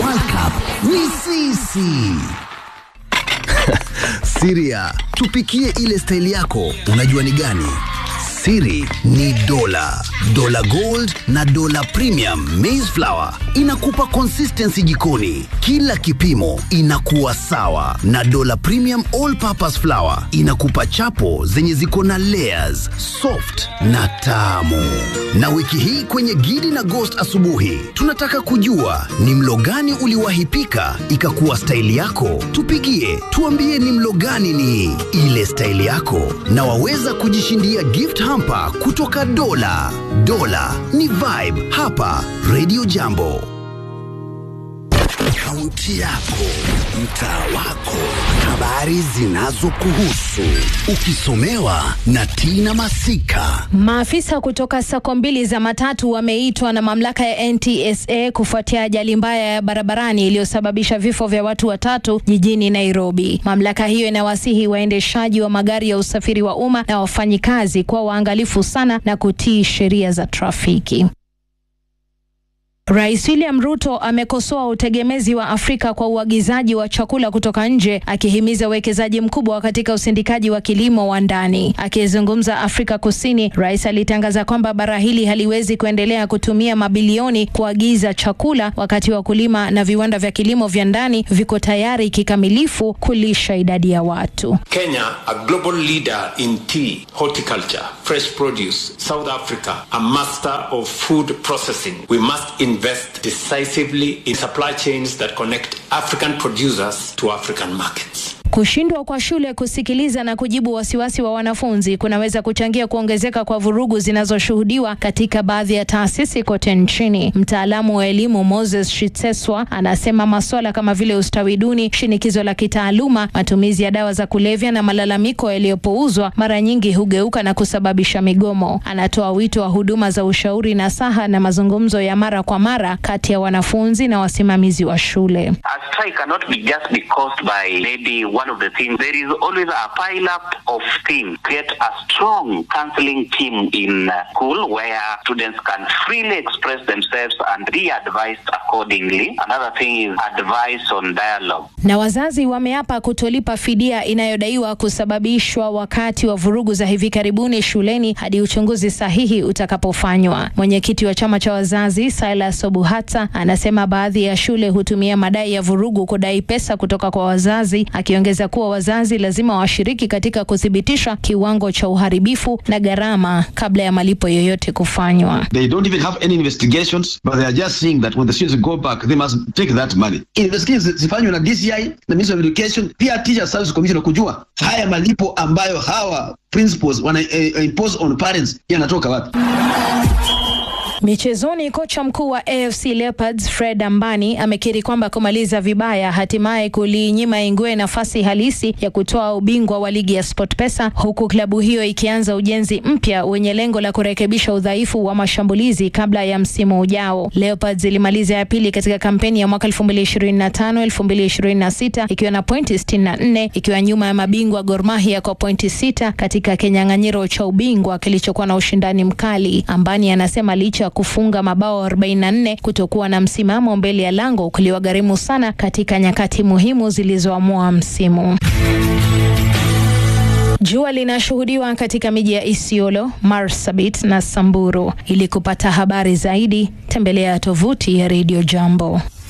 World Cup ni sisi. Siria, tupikie ile staili yako, unajua ni gani? Siri ni dola, dola gold na dola premium maize flour inakupa consistency jikoni, kila kipimo inakuwa sawa, na dola premium all purpose flour inakupa chapo zenye ziko na layers, soft na tamu. Na wiki hii kwenye Gidi na Ghost asubuhi, tunataka kujua ni mlo gani uliwahi pika ikakuwa staili yako. Tupigie, tuambie ni mlo gani ni ile staili yako, na waweza kujishindia gift hamper kutoka Dola. Dola ni vibe hapa Radio Jambo. Kaunti yako, mtaa wako, habari zinazokuhusu, ukisomewa na Tina Masika. Maafisa kutoka sako mbili za matatu wameitwa na mamlaka ya NTSA kufuatia ajali mbaya ya barabarani iliyosababisha vifo vya watu watatu jijini Nairobi. Mamlaka hiyo inawasihi waendeshaji wa magari ya usafiri wa umma na wafanyikazi kuwa waangalifu sana na kutii sheria za trafiki. Rais William Ruto amekosoa utegemezi wa Afrika kwa uagizaji wa chakula kutoka nje, akihimiza uwekezaji mkubwa katika usindikaji wa kilimo wa ndani. Akizungumza Afrika Kusini, rais alitangaza kwamba bara hili haliwezi kuendelea kutumia mabilioni kuagiza chakula wakati wakulima na viwanda vya kilimo vya ndani viko tayari kikamilifu kulisha idadi ya watu. Kenya, a global leader in tea, horticulture, fresh produce, South Africa, a master of food processing. We must invest decisively in supply chains that connect African producers to African markets. Kushindwa kwa shule kusikiliza na kujibu wasiwasi wa wanafunzi kunaweza kuchangia kuongezeka kwa vurugu zinazoshuhudiwa katika baadhi ya taasisi kote nchini. Mtaalamu wa elimu Moses Shitseswa anasema masuala kama vile ustawi duni, shinikizo la kitaaluma, matumizi ya dawa za kulevya na malalamiko yaliyopuuzwa mara nyingi hugeuka na kusababisha migomo. Anatoa wito wa huduma za ushauri na saha na mazungumzo ya mara kwa mara kati ya wanafunzi na wasimamizi wa shule. A strike cannot be just be caused by maybe one of the things. There is always a pile up of things. Create a strong counseling team in uh, school where students can freely express themselves and be advised accordingly. Another thing is advice on dialogue. Na wazazi wameapa kutolipa fidia inayodaiwa kusababishwa wakati wa vurugu za hivi karibuni shuleni hadi uchunguzi sahihi utakapofanywa. Mwenyekiti wa chama cha wazazi Silas Obuhata anasema baadhi ya shule hutumia madai ya vurugu kudai pesa kutoka kwa wazazi, akiongeza kuwa wazazi lazima washiriki katika kuthibitisha kiwango cha uharibifu na gharama kabla ya malipo yoyote kufanywa. They don't even have any investigations, but they are just saying that when the students go back, they must take that money. Investigations zifanywe na DCI na Ministry of Education, pia Teacher Service Commission kujua haya malipo ambayo hawa principals wana eh, impose on parents yanatoka wapi. Michezoni, kocha mkuu wa AFC Leopards Fred Ambani amekiri kwamba kumaliza vibaya hatimaye kuliinyima Ingwe nafasi halisi ya kutoa ubingwa wa ligi ya SportPesa, huku klabu hiyo ikianza ujenzi mpya wenye lengo la kurekebisha udhaifu wa mashambulizi kabla ya msimu ujao. Leopards ilimaliza ya pili katika kampeni ya mwaka 2025 2026 ikiwa na pointi 64 ikiwa nyuma ya mabingwa Gor Mahia kwa pointi sita katika kinyang'anyiro cha ubingwa kilichokuwa na ushindani mkali. Ambani anasema licha kufunga mabao 44 kutokuwa na msimamo mbele ya lango kuliwagharimu sana katika nyakati muhimu zilizoamua msimu. Jua linashuhudiwa katika miji ya Isiolo, Marsabit na Samburu. Ili kupata habari zaidi, tembelea tovuti ya Radio Jambo.